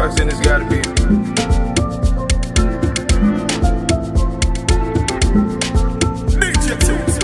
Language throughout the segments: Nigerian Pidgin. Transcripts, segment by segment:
Fox, then it's gotta be. DJ Tunes.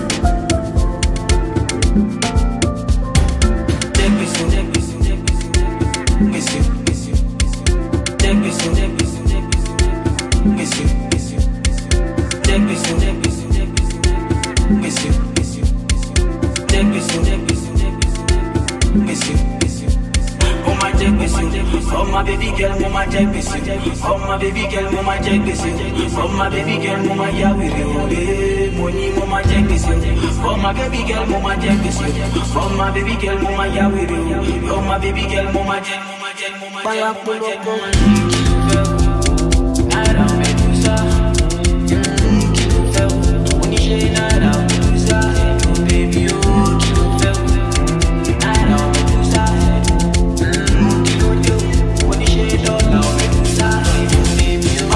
Oh my baby girl, mama jẹ gbèsè. Oh my baby girl, mama jẹ gbèsè. Oh my baby girl, mama ya wèrè òde. Mo ní mo ma jẹ gbèsè. Oh my baby girl, mama jẹ gbèsè. Oh my baby girl, mama ya wèrè òde. Oh my baby girl, mama jẹ, mama jẹ, mama jẹ, mama jẹ, mama jẹ. Náírà Medusa. Mm, Kí ló fẹ́ o? Oníṣẹ́ náírà Medusa. Oh baby o, kí ló fẹ́ o? Náírà Medusa. Mm, Kí ló dé o? Oníṣẹ́ dọ́là Medusa. Oh baby o.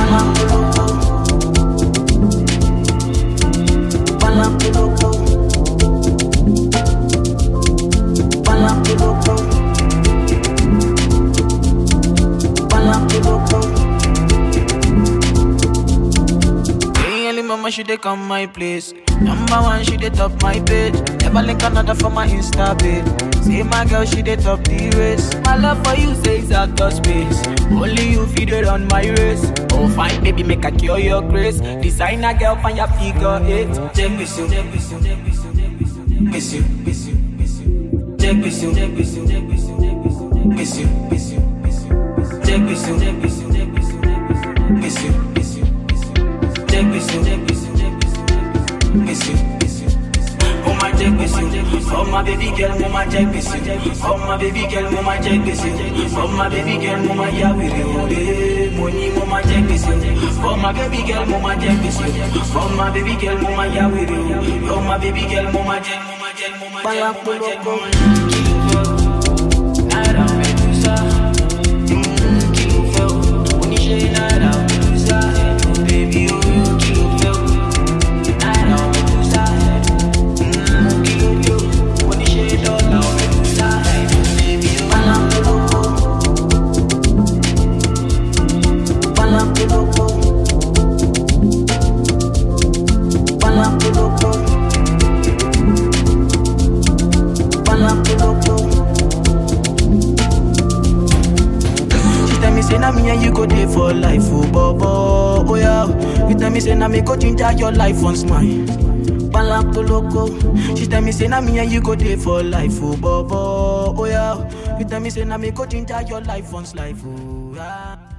Hey, early mama, she dey come my place. Number one, she dey top my page. Never link another for my Insta page. See my girl, she dey top the race. My love for you says out of space. Only you feed it on my race. Oh, fine, baby, make I cure your grace. Designer girl, find your figure eight. Check this you, check this you, check this you, check this you, miss you, miss you, miss you. Check this you, check this you, check this you, check this you, miss you, miss you, miss you. Check this you, check this you, check this you, miss you, miss you, miss you. Check this you, check this you, check this you, miss you, miss you. Oh my check this you, oh my baby girl, mama check this you, oh my baby girl, mama check this you, oh my baby girl, mama ya wiri ode, money mama check this you, oh my baby girl, mama check this you, oh my baby girl, mama ya wiri ode, oh my baby girl, mama check, mama check, mama check, mama check, mama check. Naira Medusa, mm, kí ló fẹ́ o? Oníṣẹ́ Naira Medusa, oh baby o, kí ló fẹ́ o? Naira Medusa, mm, kí ló dé o? Oníṣẹ́ dọ́là Medusa, oh baby o. She tell me say na me and you go dey for life, oh bobo, oh yeah. You tell me say na me go ginger your life once mine. Balapoloko. She tell me say na me and you go dey for life, oh bobo, oh yeah. You tell me say na me go ginger your life once life, oh yeah.